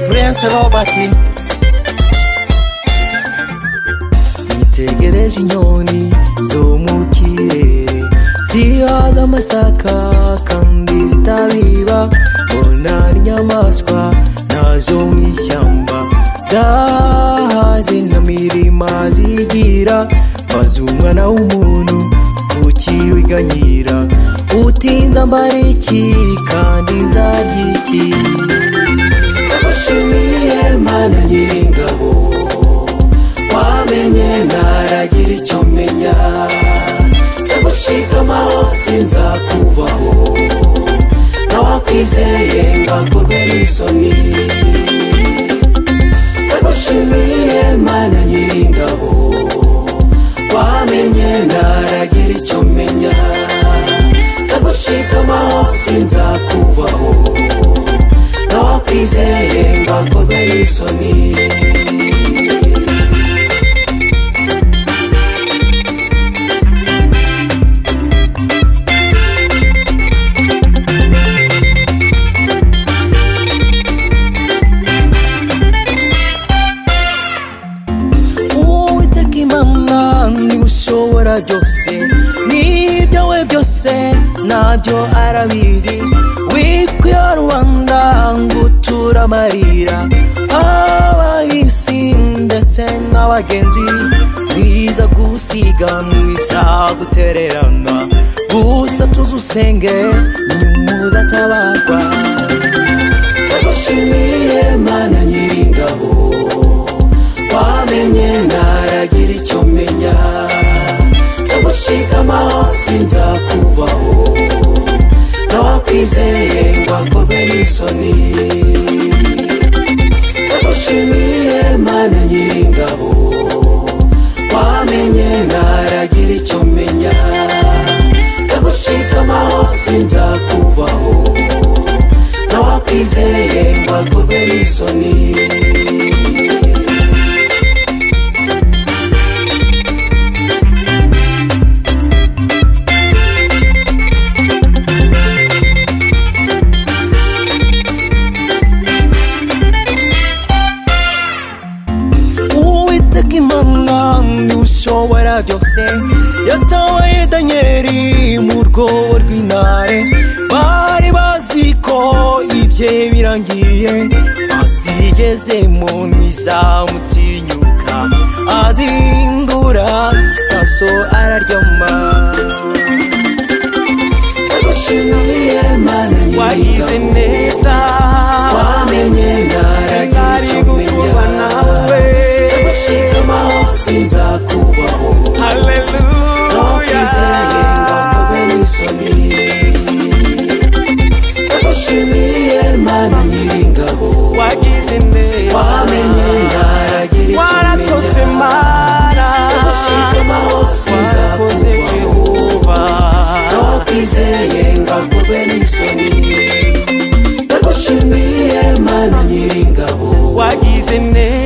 nshobati yitegereje inyoni zo mu kirere zihaza amasaka kandi zitabiba mbona ari inyamaswa nazo mu ishyamba zahaze na mirima zigira maze umwana w'umuntu ukiwiganyira utinza mbara iki kandi nzarya iki ndabashimiye mana nyir'ingabo wamenye ntaragira icyo menya ndagushikama sinzakuvaho ntawakwizeye mbakorwe n'isoni ndagushimiye mana nyir'ingabo wamenye ntaragira icyo menya ndagushikama sinzakuvaho ntawakwizeye mbakorwe n'isoni uwiteka imana niwe ushobora byose n'ibyo we byose nabyo arabizi witwa rubanda ngo uture amarira abahisi ndetse n'abagenzi biza gusiganwa izagutererana gusa tuzi usenge nyumuza atabarwa ndagushimiye mana nyir'ingabo wamenye ntaragira icyo menya ndagushikama sinzakuvaho ntawakwizeye ngo akorwe n'isoni ndagushimiye mana nyir'ingabo wamenye ntaragira icyo menya ndagushikama sinzakuvaho ntawakwizeye ngo akorwe n'isoni uwiteka imana ni ushobora byose yataye danyeri mu rwobo rw'intare bari bazi ko ibye birangiye azigezemo ntizamutinyuka azindura isaso araryama ndagushimiye mana wahize nyir'ingabo neza wamenye Sinari ntaragira icyo gukurwa menya nawe. ndagushikama sinzakuvaho ntawakwizeye ngo akorwe haleluya n'isoni ndagushimiye mana nyir'ingabo wagize neza wamenye ntaragira icyo waratose menya mana ndagushikama wakoze sinzakuvaho jehova ntawakwizeye ngo akorwe n'isoni ndagushimiye mana nyir'ingabo wagize neza